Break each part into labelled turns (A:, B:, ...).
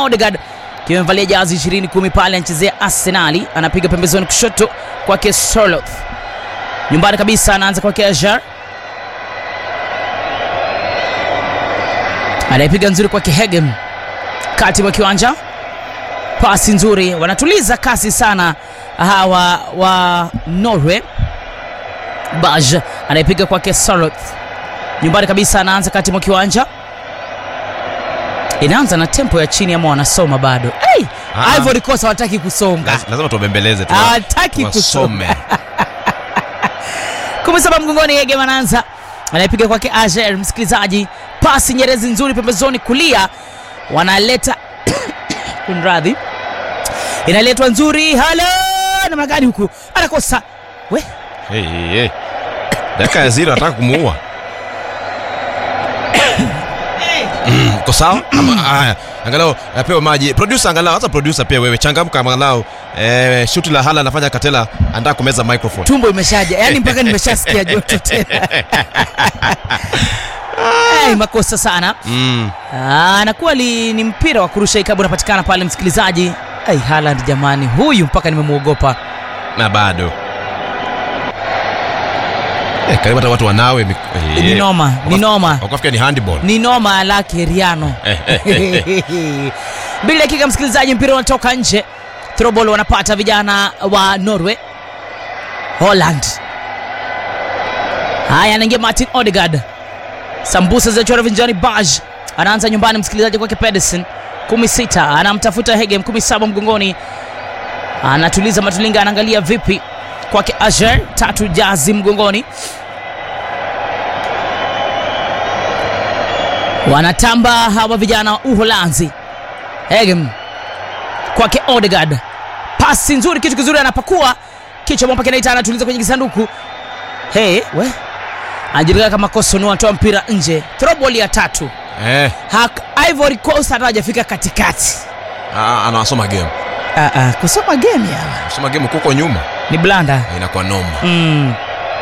A: Odegaard akiwa amevalia jazi 20 kumi pale anachezea Arsenali, anapiga pembezoni kushoto kwake Sorloth, nyumbani kabisa, anaanza kwake Ajar, anaipiga nzuri kwake Hegen, kati mwa kiwanja, pasi nzuri, wanatuliza kasi sana hawa wa Norway. Baj anaipiga kwake Sorloth, nyumbani kabisa, anaanza kati mwa kiwanja inaanza na tempo ya chini ama wanasoma bado hey,
B: Ah.
A: Ivory Coast hawataki kusonga
B: Laz- lazima tuwabembeleze tu.
A: hawataki kusoma
B: Wasome.
A: kumi saba mgongoni Ege Mananza anaipiga kwake Ager msikilizaji pasi nyerezi nzuri pembezoni kulia wanaleta kunradhi inaletwa nzuri hala namna gani huku anakosa we
B: Hey, hey, hey. dakika ya zero anataka kumuua Mm, uko sawa Ama- haya angalau apewe maji producer angalau hata producer pia wewe changamka angalau eh, shuti la hala anafanya katela anataka kumeza microphone
A: tumbo imeshaja yani mpaka nimeshasikia joto tena hey, makosa sana
B: mm.
A: Ah, anakuwa li, ni mpira wa kurusha ikabu unapatikana pale msikilizaji ai Haaland jamani huyu mpaka nimemwogopa
B: na bado eh, karibu hata watu wanawe mik- eh,
A: ni noma ni noma
B: wakafikia ni handball
A: ni noma lake riano mbili dakika msikilizaji mpira unatoka nje throbol wanapata vijana wa norway holland haya anaingia martin odegaard sambusa zinachora vinjani baj anaanza nyumbani msikilizaji kwake pedersen kumi sita anamtafuta hegem kumi saba mgongoni anatuliza matulinga anaangalia vipi kwake ager tatu jazi mgongoni wanatamba hawa vijana wa uholanzi hegem kwake odegaard pasi nzuri kitu kizuri anapakua kichwa mwamba kinaita anatuliza kwenye kisanduku hey, we anajulikana kama kosono anatoa mpira nje throbol ya tatu
B: eh,
A: Hak, ivory coast hata hajafika katikati
B: ah, anawasoma game
A: ah, ah, kusoma game yawa
B: soma game kuko nyuma
A: ni blanda
B: inakuwa noma
A: mm.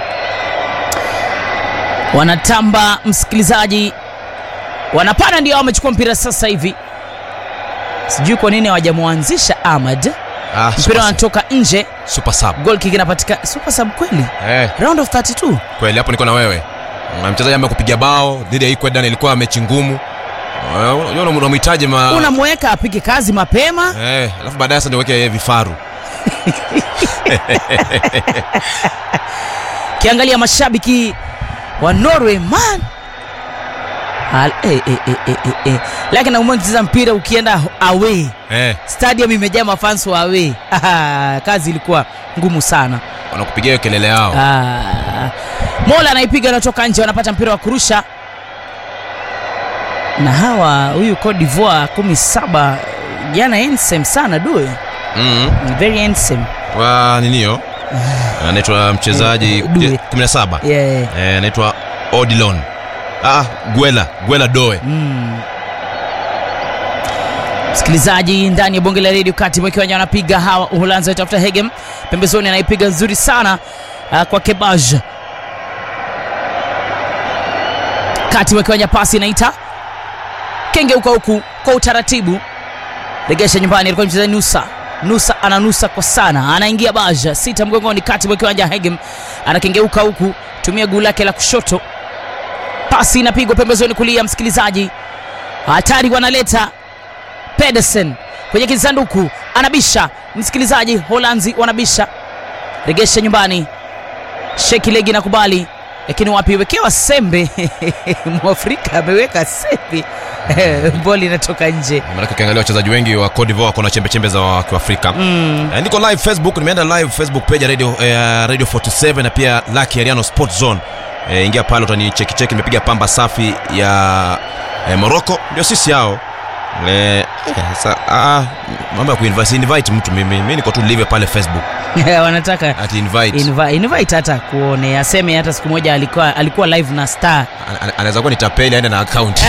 A: wanatamba msikilizaji wanapanda ndio wamechukua mpira sasa hivi sijui kwa nini hawajamwanzisha ahmad
B: ah,
A: mpira
B: super, sub.
A: wanatoka nje
B: super sub
A: gol kick inapatikana super sub kweli
B: eh,
A: round of 32
B: kweli hapo niko na wewe Na mchezaji amekupiga bao dhidi ya Ecuador ilikuwa mechi ngumu Eh, unajua unamhitaji ma
A: unamweka apige kazi mapema
B: eh, alafu baadaye sasa ndio weke vifaru
A: kiangalia mashabiki wa norway man Al- eh, eh, eh, eh, eh, eh. lakini naumwa kucheza mpira ukienda away
B: eh,
A: stadium imejaa mafans wa away kazi ilikuwa ngumu sana
B: wanakupigia hiyo kelele yao
A: Ah, mola anaipiga anatoka nje wanapata mpira wa kurusha na hawa huyu Cote d'Ivoire kumi saba jana handsome sana due
B: mm.
A: very handsome
B: wa ninio anaitwa mchezaji
A: Due.
B: 17
A: yeah.
B: eh, anaitwa Odilon ah, Gwela Gwela Doe
A: mm. msikilizaji ndani ya bonge la redio kati mwa kiwanja wanapiga hawa uholanzi watafuta hegem pembezoni anaipiga nzuri sana uh, kwa kebaj kati mwa kiwanja pasi inaita kengeuka huku kwa utaratibu regesha nyumbani alikuwa mchezaji nusa nusa ananusa kwa sana anaingia baja sita mgongoni kati mwa kiwanja hegem anakengeuka huku tumia guu lake la kushoto pasi inapigwa pembezoni kulia msikilizaji hatari wanaleta pedersen kwenye kisanduku anabisha msikilizaji holanzi wanabisha regesha nyumbani sheki legi nakubali lakini wapi wekewa sembe mwafrika ameweka sembe boli inatoka nje
B: maanake ukiangalia wachezaji wengi wa Cote d'Ivoire wako na chembe chembe za wa- kiafrika
A: mm.
B: Eh, niko live facebook nimeenda live facebook page ya radio, eh, radio 47 na pia laki ariano sport zone eh, ingia pale utanichekicheki nimepiga pamba safi ya eh, morocco ndio sisi hao eh, eh, sa, ah, mambo ya kuinvite si invite mtu mimi mi niko tu live pale facebook
A: wanataka
B: ati invite
A: invite, invite hata kuone aseme hata siku moja alikuwa, alikuwa live na star
B: Ana- ana- anaweza kuwa ni tapeli aende na account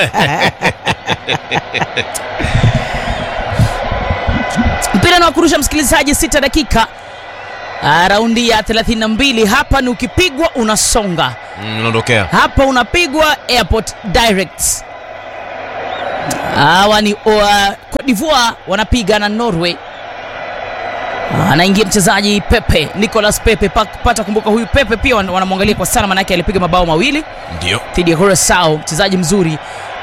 A: mpira na wakurusha msikilizaji sita dakika Ah, raundi ya 32 hapa ni ukipigwa unasonga
B: Mm, unaondokea
A: hapa unapigwa airport direct hawa ni uh, Cote d'Ivoire wanapiga na Norway. Anaingia mchezaji Pepe, Nicolas Pepe. Pa- Pata kumbuka huyu Pepe pia wan- wanamwangalia kwa sana, maanake alipiga mabao mawili
B: ndio
A: dhidi ya Curacao, mchezaji mzuri.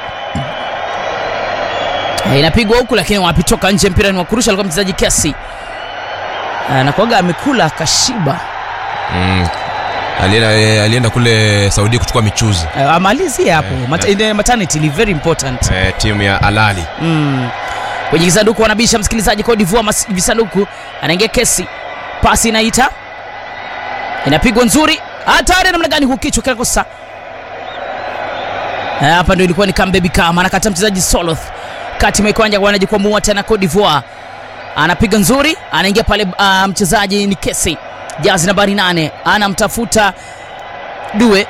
A: Eh, Inapigwa huku lakini wapitoka nje, mpira ni wa kurusha, alikuwa mchezaji Kesi anakuaga amekula akashiba.
B: mm. alienda, eh, alienda kule Saudi kuchukua michuzi
A: Eh, amalizie hapo
B: Eh,
A: Mat- in the maternity leave very important.
B: eh, timu ya Alali
A: Mm. Kwenye kisanduku wanabisha msikilizaji Cote d'Ivoire mas- visanduku anaingia Kesi, pasi inaita inapigwa nzuri, hatari namna gani kukichwa kinakosa. Eh, Hapa ndio ilikuwa ni Kambebi kama anakata mchezaji Soloth kati mwa kiwanja wanajikwamua tena Cote d'Ivoire, anapiga nzuri, anaingia pale uh, mchezaji ni Kesi, jazi nambari nane, anamtafuta Due,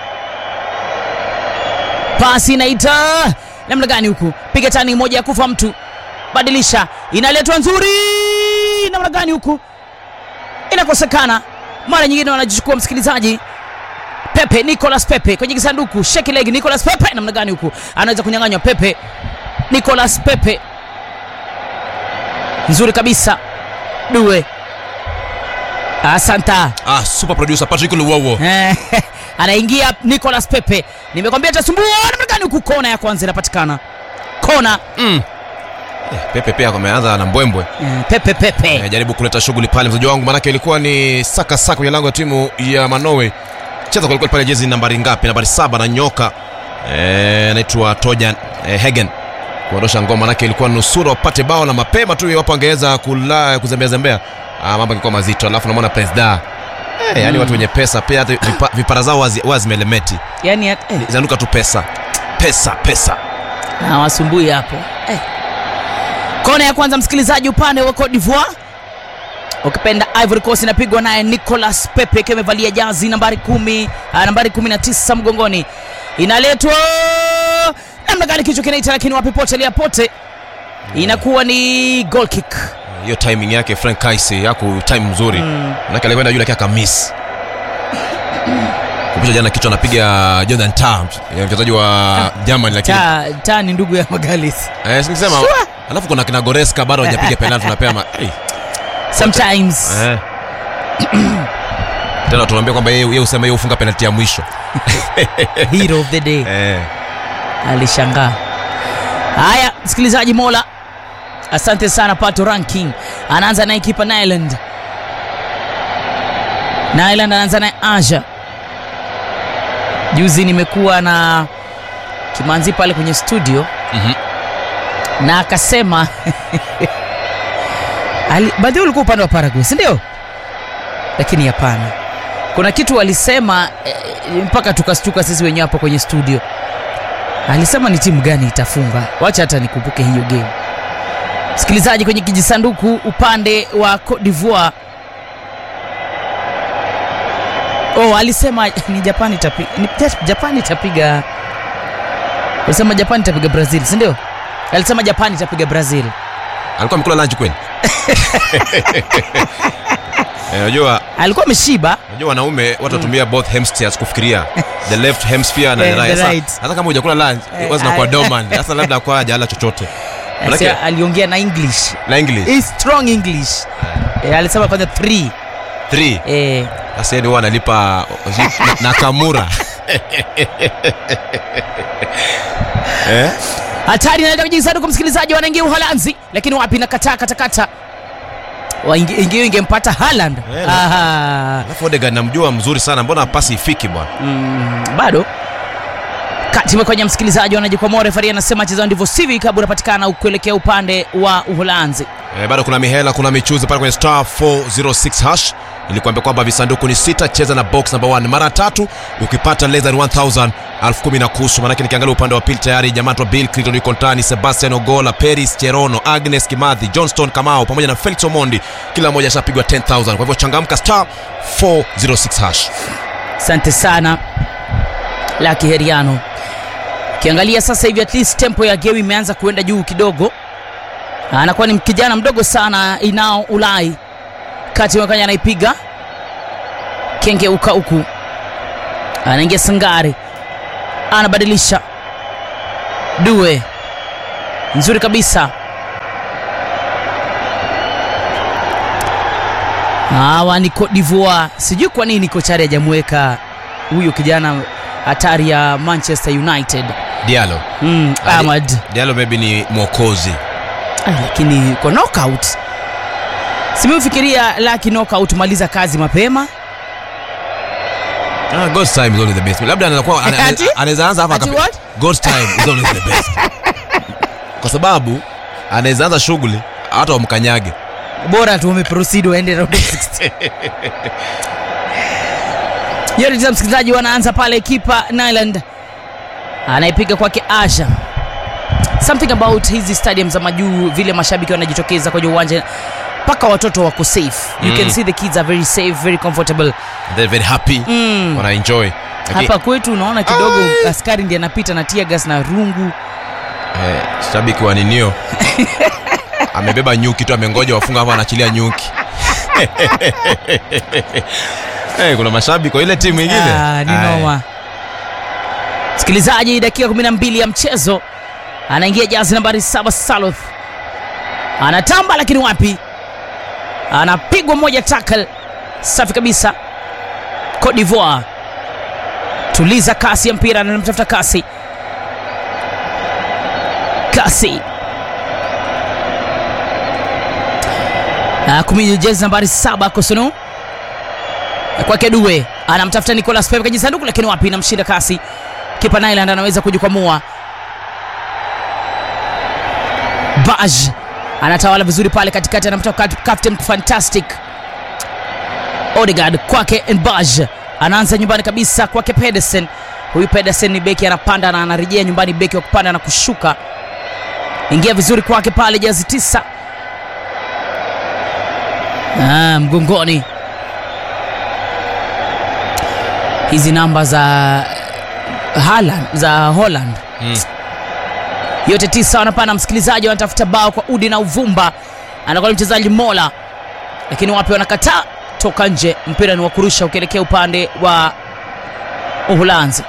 A: pasi inaita namna gani huku, piga tani moja ya kufa mtu, badilisha, inaletwa nzuri, namna gani huku, inakosekana. Mara nyingine wanajichukua msikilizaji Pepe, Nicolas Pepe kwenye kisanduku, sheki leg, Nicolas Pepe, namna gani huku, anaweza kunyang'anywa Pepe, Nicolas Pepe, nzuri kabisa, Due, asanta
B: ah, super producer Patrick Luwowo
A: Eh, anaingia Nicolas Pepe, nimekwambia atasumbua. Namna gani huku, kona ya kwanza inapatikana, kona
B: mm. eh, Pepe pia ameanza na mbwembwe
A: Eh, Pepe Pepe
B: eh, jaribu kuleta shughuli pale mzaji wangu, manake ilikuwa ni saka saka kwenye lango ya timu ya Manowe. Cheza kwelikweli pale, jezi nambari ngapi? Nambari saba na nyoka eh, anaitwa Tojan eh, Hegen kuondosha ngoma, manake ilikuwa nusura wapate bao na mapema tu, iwapo angeweza kula kuzembea zembea, ah, mambo angekuwa mazito. Alafu namwona Prince Da eh, yani watu wenye pesa pia hata vipa, vipara zao wazi- wazi zimelemeti,
A: yani eh,
B: zinanuka tu pesa pesa pesa.
A: hawasumbui hapo eh. Kona ya kwanza msikilizaji, upande wa Cote d'Ivoire, ukipenda Ivory Coast, inapigwa naye Nicolas Pepe akiwa amevalia jazi nambari kumi, ah, nambari kumi na tisa mgongoni, inaletwa namna gani, kichwa kinaita, lakini wapi, potelea pote, inakuwa ni goal kick.
B: hiyo timing yake Frank Kaisi yako time mzuri mm. manake alikwenda yule lakini akamiss kupisha jana kichwa anapiga Jordan Tam mchezaji wa Germany lakini
A: Ta, ta ni ndugu ya Magalis
B: eh, singisema
A: Sure.
B: alafu kuna kina Goreska bado hajapiga penalti tunapema hey.
A: sometimes
B: eh. tena tunaambia kwamba yeye yeye usema yeye ufunga penalti ya mwisho
A: hero of the day
B: eh.
A: alishangaa. Haya, msikilizaji Mola, asante sana. Pato ranking anaanza naye kipa Nyland, Nyland anaanza naye Aja. Juzi nimekuwa na Kimanzi pale kwenye studio
B: Mhm.
A: na akasema Ali- baadhi yao ulikuwa upande wa Paraguay, si ndio? Lakini hapana, kuna kitu walisema eh, mpaka tukastuka sisi wenyewe hapo kwenye studio alisema ni timu gani itafunga wacha hata nikumbuke hiyo game msikilizaji kwenye kijisanduku upande wa Cote d'Ivoire oh alisema ni Japan itapiga ni Japan itapiga alisema Japan itapiga Brazil si ndio alisema Japan itapiga Brazil
B: alikuwa amekula lunch kweli Eh, unajua
A: alikuwa ameshiba
B: unajua wanaume watu watumia both hemispheres kufikiria the left hemisphere na
A: Eh,
B: the right
A: the
B: Sasa-
A: right.
B: hata kama hujakula lunch
A: Eh,
B: wazi nakuwa
A: ah,
B: dormant sasa labda kwa hajala chochote Manake-
A: Alisema- aliongea na English
B: na English
A: He strong English eh, alisema kwanza 3
B: 3
A: eh
B: sasa yeye huwa analipa na, na kamura eh?
A: hatari inaenda kwenye kisanduku msikilizaji wanaingia uholanzi lakini wapi nakataa katakata ingio ingempata Haaland
B: Eh,
A: Aha.
B: alafu Odegaard namjua mzuri sana mbona pasi ifiki bwana
A: Mm, bado kati kwenye msikilizaji wanajikwamua refari anasema chezao ndivyo sivyo ikabu unapatikana kuelekea upande wa uholanzi
B: eh, bado kuna mihela kuna michuzi pale kwenye star 406 hash nilikuambia kwamba visanduku ni sita cheza na box number 1 mara tatu ukipata less than 1000 elfu kumi na kusu manake nikiangalia upande wa pili tayari jamaa wa bill clinton yuko ndani sebastian ogola peris cherono agnes kimathi johnston kamao pamoja na felix omondi kila mmoja ashapigwa 10000 kwa hivyo changamka star 406 hash
A: asante sana laki heriano ukiangalia sasa hivi at least tempo ya geu imeanza kuenda juu kidogo anakuwa ni kijana mdogo sana inao ulai kati wakanya anaipiga kengeuka huku anaingia sangari anabadilisha due nzuri kabisa hawa ni Cote d'Ivoire sijui kwa nini kochari hajamweka huyu kijana hatari ya manchester united
B: dialo
A: mm,
B: Ali-
A: ahmad
B: dialo maybe ni mwokozi
A: Ah, lakini kwa knockout simeufikiria laki knockout maliza kazi mapema
B: Ah, God's time is always the best. Labda anaweza kuwa ana-
A: Ati?
B: anaweza anza hapa
A: Ati
B: akapi-
A: what?
B: God's time is always the best. Kwa sababu anaweza anza shughuli hata wamkanyage.
A: bora tu wameproceed waende round of 16 yote tisa msikilizaji wanaanza pale kipa nyland anaipiga kwake asha something about hizi stadium za majuu vile mashabiki wanajitokeza kwenye uwanja mpaka watoto wako safe you
B: Mm.
A: can see the kids are very safe very comfortable
B: They're very happy.
A: mm.
B: Wana enjoy. Lakini,
A: hapa kwetu unaona kidogo
B: Ai.
A: askari ndiye anapita na tia gas na rungu
B: eh, shabiki wa ninio amebeba nyuki tu amengoja wafunga hapa anaachilia nyuki. Eh, kuna mashabiki kwa ile timu ingine.
A: Ah, ni
B: Ai.
A: noma msikilizaji dakika 12 ya mchezo anaingia jazi nambari 7 saloth anatamba lakini wapi anapigwa moja tackle safi kabisa Cote d'Ivoire tuliza kasi ya mpira anamtafuta kasi kasi Ah, kumi jezi nambari saba kosonu kwake Due anamtafuta Nicolas Pepe kwenye sanduku, lakini wapi, inamshinda kasi. Kipa Nyland anaweza kujikwamua. Baj anatawala vizuri pale katikati, anamtoka Captain Fantastic Odegaard kwake Baj anaanza nyumbani kabisa kwake Pedersen. Huyu Pedersen ni beki anapanda na anarejea nyumbani, beki wa kupanda na kushuka. Ingia vizuri kwake pale, jazi tisa ah, mgongoni hizi namba za Haaland, za Holland
B: Mm.
A: yote tisa wanapanda. Msikilizaji, wanatafuta bao kwa udi na uvumba, anakuwa ni mchezaji Mola, lakini wapi, wanakataa toka nje. Mpira ni wa kurusha ukielekea upande wa Uholanzi.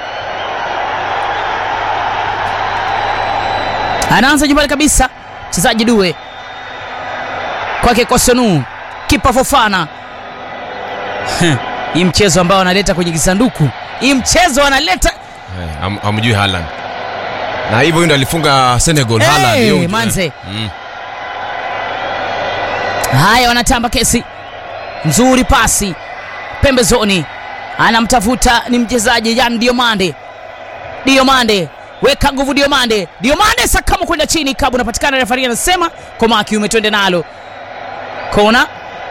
A: Anaanza nyumbani kabisa mchezaji Due kwake Kosonu, kipa Fofana hii mchezo ambao wanaleta kwenye kisanduku, hii mchezo wanaleta
B: Eh, ham- hamjui Haaland. Na hivyo huyu ndo alifunga Senegal
A: Hey,
B: Haaland. hiyo-
A: manze.
B: Mm.
A: haya, wanatamba kesi nzuri, pasi pembezoni, anamtafuta ni mchezaji Yan Diomande. Diomande weka nguvu, Diomande, Diomande sakamo kwenda chini, kabu unapatikana. Refari anasema koma kiume, twende nalo kona.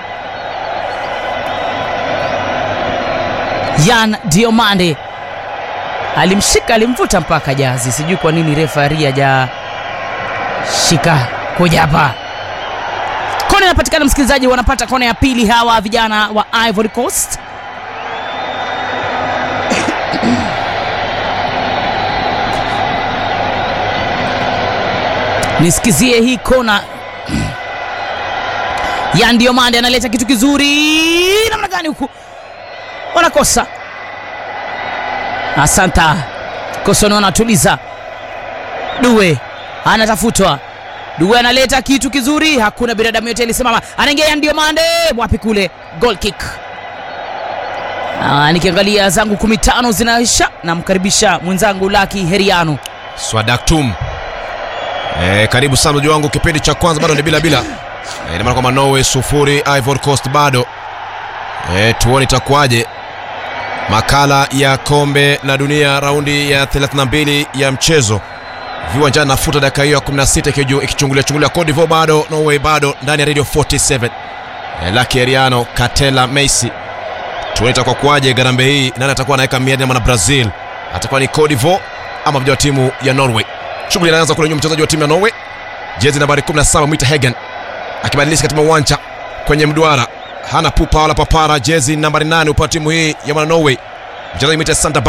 A: Yan Diomande alimshika, alimvuta mpaka jazi. Sijui kwa nini refari haja shika kuja hapa. Kona inapatikana, msikilizaji, wanapata kona ya pili hawa vijana wa Ivory Coast. Nisikizie hii kona ya Ndiomande analeta kitu kizuri, namna gani huku wanakosa. Asanta Kosono anatuliza Due anatafutwa Due analeta kitu kizuri, hakuna binadamu yote alisimama, anaingia ya Ndiomande, wapi kule, goal kick. Ah, nikiangalia zangu kumi tano zinaisha, namkaribisha mwenzangu Laki Heriano.
B: Swadaktum. Eh, karibu sana mji wangu, kipindi cha kwanza bado ni bila bila. Eh, ina maana kwamba Norway sufuri Ivory Coast bado. Eh, tuone itakuwaje. Makala ya kombe la dunia raundi ya 32 ya mchezo viwanjani nafuta dakika hiyo ya 16 ikiju- ikichungulia chungulia Cote d'Ivoire bado Norway bado ndani ya Radio 47 eh, Lucky Eriano Katela Messi tuone itakuwa kuwaje garambe hii nani atakuwa anaweka miadi na Brazil atakuwa ni Cote d'Ivoire ama mmoja wa timu ya Norway shughuli inaanza kule nyuma mchezaji wa timu ya Norway jezi nambari 17 Mwita Hagen akibadilisha katika uwanja kwenye mduara hana pupa wala papara jezi nambari 8 upande wa timu hii ya mwana Norway mchezaji Mwita Sander